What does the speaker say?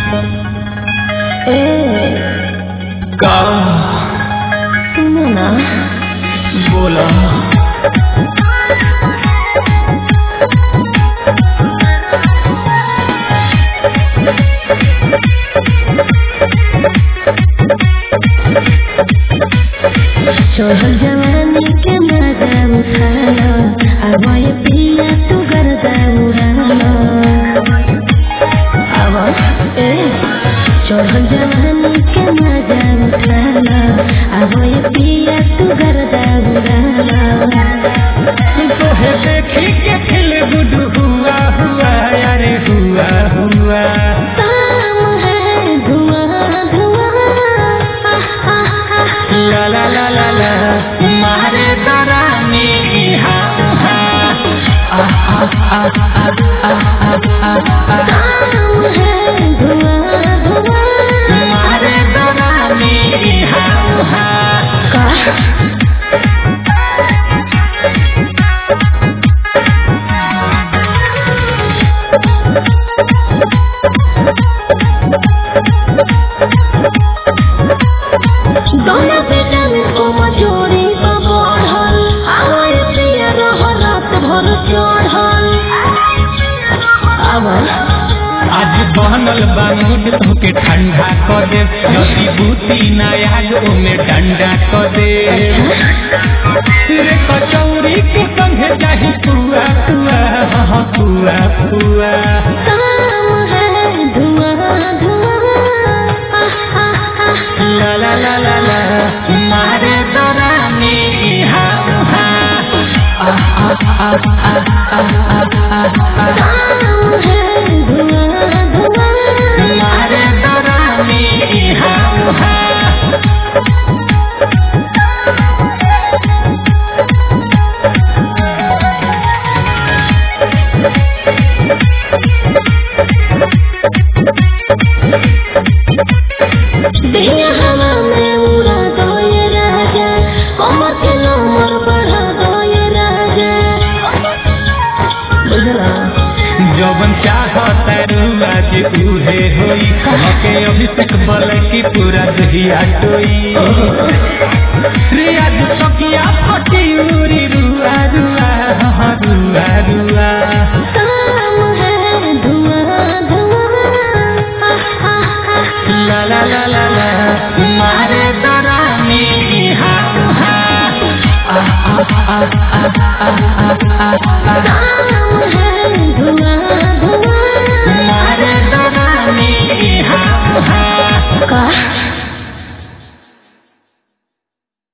ए का सुनो ना बोला चढ़ल जवानी के मजा उठालो अब ये पिया तू गर्दा उड़ालो अब ए चढ़ल जवानी के मजा उठालो अब ये पिया तू गर्दा उड़ालो तोहे देखी के फिल गुड हुआ हुआ अरे हुआ हुआ काम है धुआं धुआं आह, आह, आह। ला ला ला ला ला मारे दरानी हा हा आ आ आ आ आ आ आ आ काम है धुआं धुआं मारे दरानी हा हा का दोनों बेटा में को मजोरी को बढ़ल आवाज प्रिय रह रात भर चढ़ल आवाज आज बनल बा मूड तोके ठंडा क दे नदी बूती नया ओमे डंडा क दे रे कचौरी के संगे जाही पुआ पुआ हाँ पुआ पुआ काम है धुआं धुआं आह, आह, आह। ला ला ला ला ला मारे दरानी हा हा आ आ आ आ आ आ आ आ काम है धुआं धुआं मारे दरानी हा हा दिया हवा में उड़ा दो ये राजा कमर के नंबर बढ़ा दो ये राजा बुझला जवन चाहता रुआ जे उहे होई हके अभिषेक बल की पूरा दहिया टोई